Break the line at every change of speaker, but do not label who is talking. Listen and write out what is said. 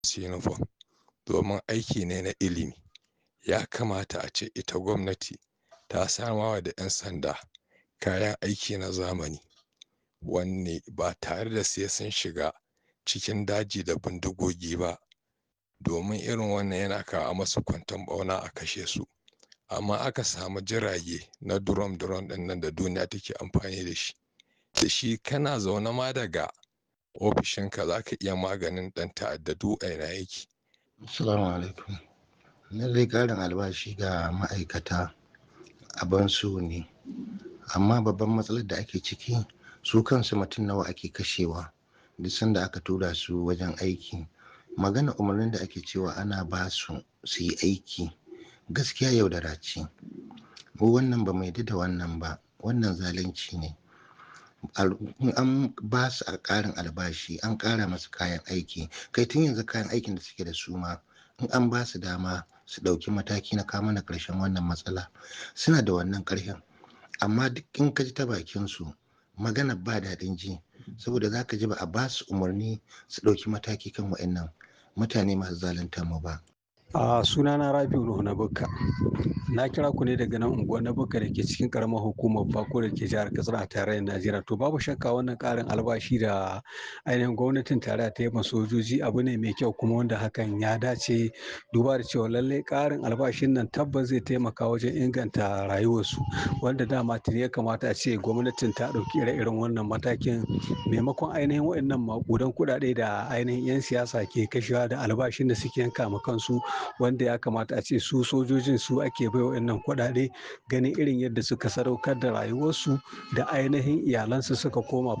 su uniform domin aiki ne na ilimi ya kamata a ce ita gwamnati ta samawa da 'yan sanda kayan aiki na zamani wanne ba tare da sai sun shiga cikin daji da bindigogi ba domin irin wannan yana kawo masu kwanton ɓauna a kashe su amma aka samu jirage na drone drone ɗin nan da duniya take amfani da shi da shi kana zaune ma daga ofishinka za ka iya maganin ɗan ta'adda duk a ina yake
Assalamu alaikum. Lallai ƙarin albashi ga ma'aikata abin so ne, amma babban matsalar da ake ciki su kansu mutum nawa ake kashewa duk sanda aka tura su wajen aiki. Magana umarnin da ake cewa ana ba su su yi aiki gaskiya yaudara ce. Mu wannan ba mu yarda da wannan ba, wannan zalunci ne. an ba su a ƙarin albashi an ƙara masu kayan aiki kai tun yanzu kayan aikin da suke da su ma in an ba su dama su ɗauki mataki na kama na ƙarshen wannan matsala suna da wannan ƙarfin amma duk in ka ji ta bakin su magana ba daɗin ji saboda za ka ji ba a ba su umarni su ɗauki mataki kan wa'annan mutane masu zalunta mu ba
a sunana rabiu nuhu na bukka na kira ku ne daga nan unguwar na bukka da ke cikin karamar hukumar bako da ke jihar katsina a tarayyar najeriya to babu shakka wannan karin albashi da ainihin gwamnatin tarayya ta yi ma sojoji abu ne mai kyau kuma wanda hakan ya dace duba da cewa lallai karin albashin nan tabbas zai taimaka wajen inganta rayuwarsu wanda dama tuni ya kamata a ce gwamnatin ta ɗauki ire-iren wannan matakin maimakon ainihin waɗannan maƙudan kuɗaɗe da ainihin 'yan siyasa ke kashewa da albashin da suke yanka ma kansu wanda ya kamata a ce su sojojin su ake bai wa'annan kuɗaɗe ganin irin yadda suka sadaukar da rayuwarsu da ainihin iyalansu suka koma